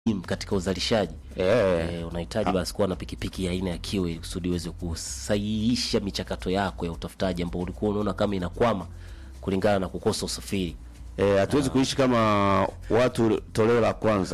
muhimu katika uzalishaji Eh. eh, unahitaji basi kuwa na pikipiki ya aina ya kiwe ili kusudi uweze kusahihisha michakato yako ya utafutaji ambao ulikuwa unaona kama inakwama kulingana na kukosa usafiri. Eh, hatuwezi kuishi kama watu toleo la kwanza.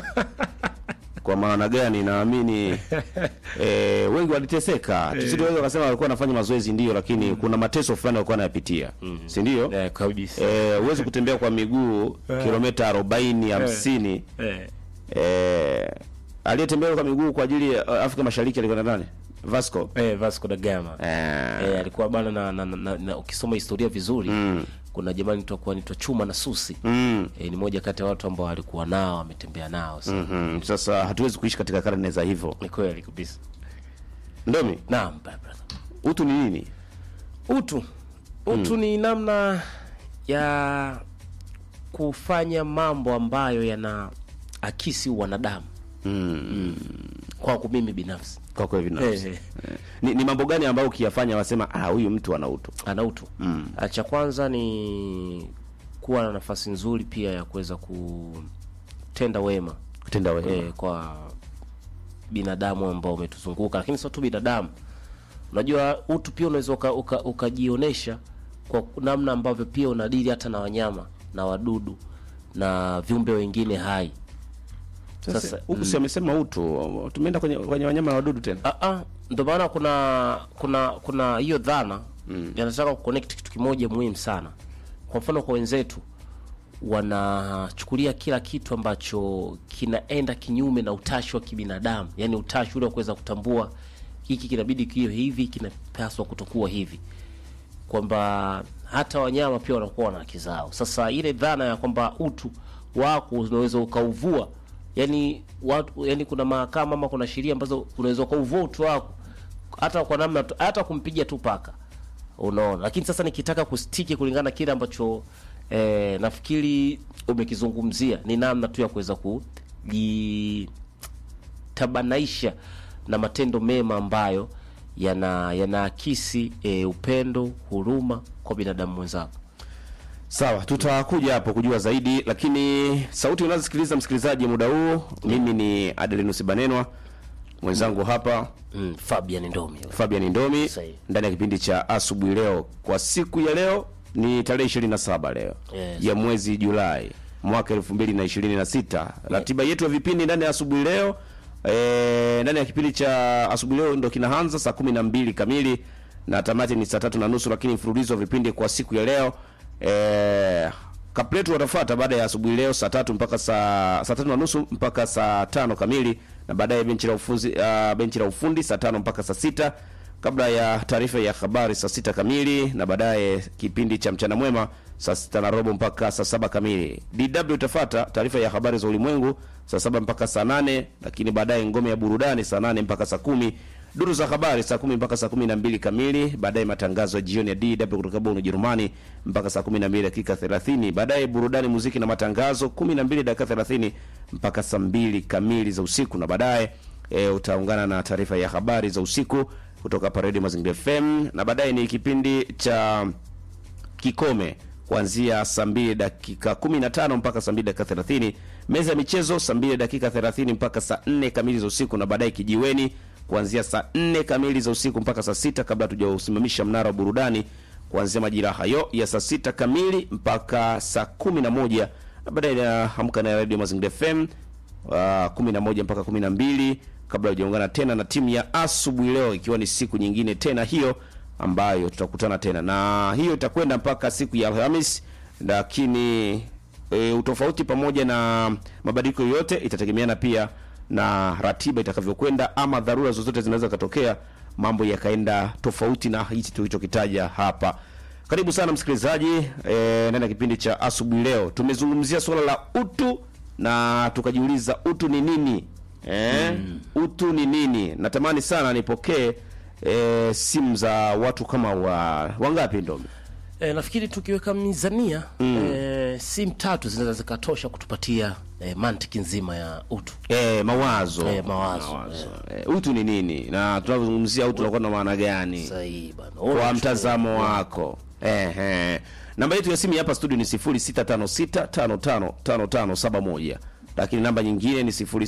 Kwa maana gani? Naamini eh, wengi waliteseka. Tusiweza kusema walikuwa wanafanya mazoezi ndio, lakini kuna mateso fulani walikuwa wanayapitia, si ndio? Eh, kabisa. Eh, huwezi kutembea kwa miguu kilomita 40 50. Eh. Eh, aliyetembea kwa miguu kwa ajili ya uh, Afrika Mashariki alikuwa nani? Vasco. Eh, Vasco da Gama. Eh, Eh, alikuwa bana na, na, na, na, na ukisoma historia vizuri kuna jamani tutakuwa nitwa Chuma na Susi. mm, Eh, ni moja kati ya watu ambao alikuwa nao ametembea nao. So, mhm. Sasa hatuwezi kuishi katika karne za hivyo. Ni kweli kabisa. Ndomi, Naam, brother. utu ni nini? Utu utu ni namna ya kufanya mambo ambayo yana akisi wanadamu Mm. kwangu mimi binafsi. Kwa kweli binafsi. Eh, Eh. Ni, ni mambo gani ambayo ukiyafanya wasema ah, huyu mtu ana utu? ana utu mm. Cha kwanza ni kuwa na nafasi nzuri pia ya kuweza kutenda wema Kutenda wema. eh, kwa binadamu ambao umetuzunguka, lakini sio tu binadamu. Unajua utu pia unaweza uka- uka- ukajionyesha kwa namna ambavyo pia unadili hata na wanyama na wadudu na viumbe wengine hai. Sasa Sasa huku si amesema utu, tumeenda kwenye, kwenye wanyama na wadudu tena. Ah, ah, ndio maana kuna kuna kuna hiyo dhana mm. yanataka kuconnect kitu kimoja muhimu sana. Kwa mfano kwa wenzetu wanachukulia kila kitu ambacho kinaenda kinyume na utashi wa kibinadamu, yani utashi ule wa kuweza kutambua hiki kinabidi kiwe hivi, kinapaswa kutokuwa hivi, kwamba hata wanyama pia wanakuwa na haki zao. Sasa ile dhana ya kwamba utu wako unaweza ukauvua, yani watu, yani kuna mahakama ama kuna sheria ambazo unaweza ukauvua utu wako hata kwa namna tu- hata kumpiga tu paka, unaona. Lakini sasa nikitaka kustiki kulingana na kile ambacho eh, nafikiri umekizungumzia ni namna tu ya kuweza kujitabanaisha na matendo mema ambayo yana yanaakisi eh, upendo, huruma kwa binadamu mwenzako. Sawa, tutakuja hapo kujua zaidi, lakini sauti unazosikiliza msikilizaji muda huu, mimi ni Adelinus Banenwa, mwenzangu hapa Mm, Fabian Ndomi. Fabian Ndomi Sahihi. ndani ya kipindi cha asubuhi leo. Kwa siku ya leo ni tarehe 27 leo Yes. ya mwezi Julai mwaka 2026. Ratiba yetu ya vipindi ndani ya asubuhi leo eh, ndani ya kipindi cha asubuhi leo ndo kinaanza saa 12 kamili na tamati ni saa tatu na nusu, lakini mfululizo wa vipindi kwa siku ya leo eh, kapletu watafuata baada ya asubuhi leo saa tatu mpaka saa saa tatu na nusu mpaka saa tano kamili na baadaye benchi la ufundi uh, benchi la ufundi saa tano mpaka saa sita kabla ya taarifa ya habari saa sita kamili na baadaye kipindi cha mchana mwema saa sita na robo mpaka saa saba kamili. DW itafata taarifa ya habari za ulimwengu saa saba mpaka saa nane lakini baadaye ngome ya burudani saa nane mpaka saa kumi duru za habari saa kumi mpaka saa kumi na mbili kamili baadaye matangazo ya jioni ya DW kutoka Bonn Ujerumani mpaka saa kumi na mbili dakika thelathini baadaye burudani muziki na matangazo kumi na mbili dakika thelathini mpaka saa mbili kamili za usiku na baadaye e, utaungana na taarifa ya habari za usiku kutoka hapa Radio Mazingira FM na baadaye ni kipindi cha kikome kuanzia saa mbili dakika 15 mpaka saa mbili dakika 30 meza ya michezo saa mbili dakika 30 mpaka saa 4 kamili za usiku na baadaye kijiweni kuanzia saa 4 kamili za usiku mpaka saa sita kabla tujausimamisha mnara wa burudani kuanzia majira hayo ya saa sita kamili mpaka saa 11 na baadaye naamka na Radio Mazingira FM uh, 11 mpaka 12 kabla hujaungana tena na timu ya asubuhi leo ikiwa ni siku nyingine tena hiyo ambayo tutakutana tena na hiyo itakwenda mpaka siku ya Alhamis, lakini e, utofauti pamoja na mabadiliko yote itategemeana pia na ratiba itakavyokwenda, ama dharura zozote zinaweza katokea, mambo yakaenda tofauti na hichi tulichokitaja hapa. Karibu sana msikilizaji e, ndani ya kipindi cha asubuhi leo. Tumezungumzia suala la utu na tukajiuliza utu ni nini? Eh, utu ni nini? Natamani sana nipokee e, simu za watu kama wa wangapi ndomi? E, nafikiri tukiweka mizania mm. e, simu tatu zinaweza zikatosha kutupatia e, mantiki nzima ya utu. E, mawazo Eh, mawazo, mawazo. E, utu ni nini na tunavyozungumzia utu unakuwa na maana gani Sahihi bana. kwa mtazamo wako? Ehe. Namba yetu ya simu hapa studio ni 0656555571 lakini namba nyingine ni sifuri